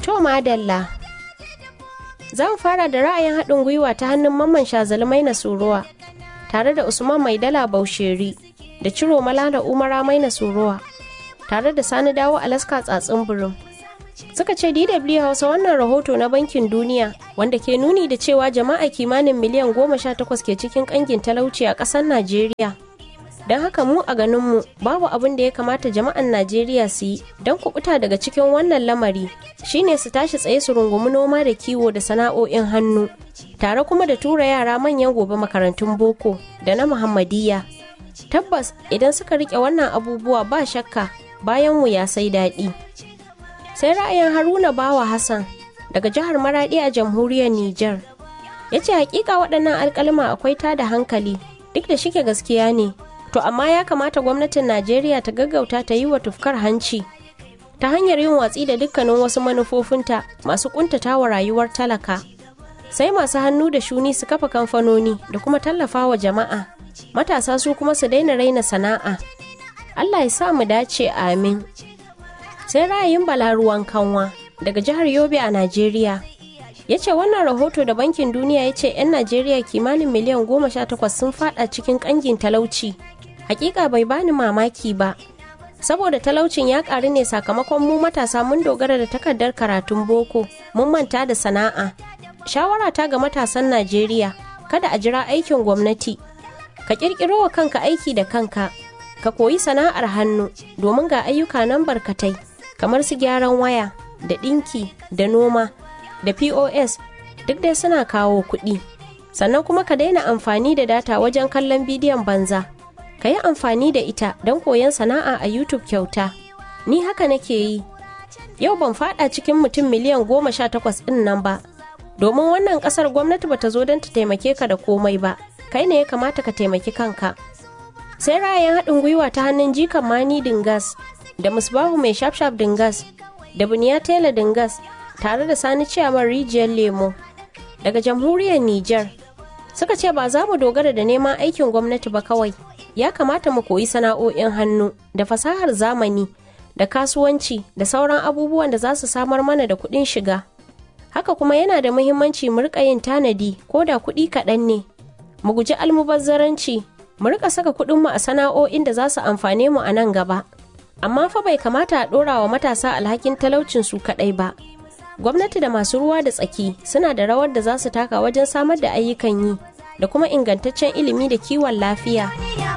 To madalla. Za mu fara da ra'ayin haɗin gwiwa ta hannun mamman shazalmai na suruwa tare da Usman Maidala Bausheri da Ciro Malala Umara Maina Suruwa tare da Sani Dawo Alaska Tsatsin Birin. Suka ce DW Hausa wannan rahoto na Bankin Duniya wanda ke nuni da cewa jama'a kimanin miliyan goma sha takwas ke cikin ƙangin talauci a ƙasar Najeriya. Don haka mu a ganinmu babu abin da ya kamata jama'an Najeriya su yi don kubuta daga cikin wannan lamari shine su tashi tsaye su rungumi noma da kiwo da sana'o'in hannu tare kuma da tura yara manyan gobe makarantun boko da na Muhammadiyya. Tabbas idan suka rike wannan abubuwa ba shakka bayan ya sai daɗi. Sai ra'ayin Haruna Bawa Hassan daga jihar Maradi a jamhuriyar Nijar. Ya ce hakika waɗannan alƙalma akwai tada hankali duk da shike gaskiya ne. To amma ya kamata gwamnatin Najeriya ta gaggauta ta yi wa tufkar hanci ta hanyar yin watsi da dukkanin wasu manufofinta masu kuntata wa rayuwar talaka. Sai masu hannu da shuni su kafa kamfanoni da kuma tallafa wa jama'a. Matasa su kuma su daina raina sana'a. Allah ya sa mu dace amin. Sai ra'ayin balaruwan kanwa daga jihar Yobe a Najeriya. ya ce wannan rahoto da bankin duniya ya ce 'yan najeriya kimanin miliyan goma sha takwas sun fada cikin kangin talauci hakika bai bani mamaki ba saboda talaucin ya karu ne sakamakon mu matasa mun dogara da takardar karatun boko mun manta da sana'a shawara ta ga matasan najeriya kada a jira aikin gwamnati ka kirkiro wa kanka aiki da kanka ka koyi sana'ar hannu domin ga ayyuka nan barkatai kamar su gyaran waya da ɗinki da noma da pos duk dai suna kawo kuɗi sannan kuma ka daina amfani da data wajen kallon bidiyon banza ka yi amfani da ita don koyon sana'a a youtube kyauta ni haka nake yi yau ban fada cikin mutum miliyan goma sha takwas ɗin nan ba domin wannan ƙasar gwamnati bata zo don ta taimake ka da komai ba kai ne ya kamata ka taimaki kanka sai ra'ayin haɗin gwiwa ta hannun jikan mani dingas da musbahu mai shafshaf dingas da buniya tela dingas tare da sani ciyaman rijiyar lemo daga jamhuriyar Nijar suka ce ba za mu dogara da neman aikin gwamnati ba kawai ya kamata mu koyi sana'o'in hannu da fasahar zamani da kasuwanci da sauran abubuwan da za su samar mana da kuɗin shiga haka kuma yana da muhimmanci mu rika yin tanadi ko da kuɗi kaɗan ne mu guji almubazzaranci mu rika saka kuɗinmu a sana'o'in da za su amfane mu a nan gaba amma fa bai kamata a ɗora wa matasa alhakin talaucin su kaɗai ba gwamnati da masu ruwa da tsaki suna da rawar da za su taka wajen samar da ayyukan yi da kuma ingantaccen ilimi da kiwon lafiya.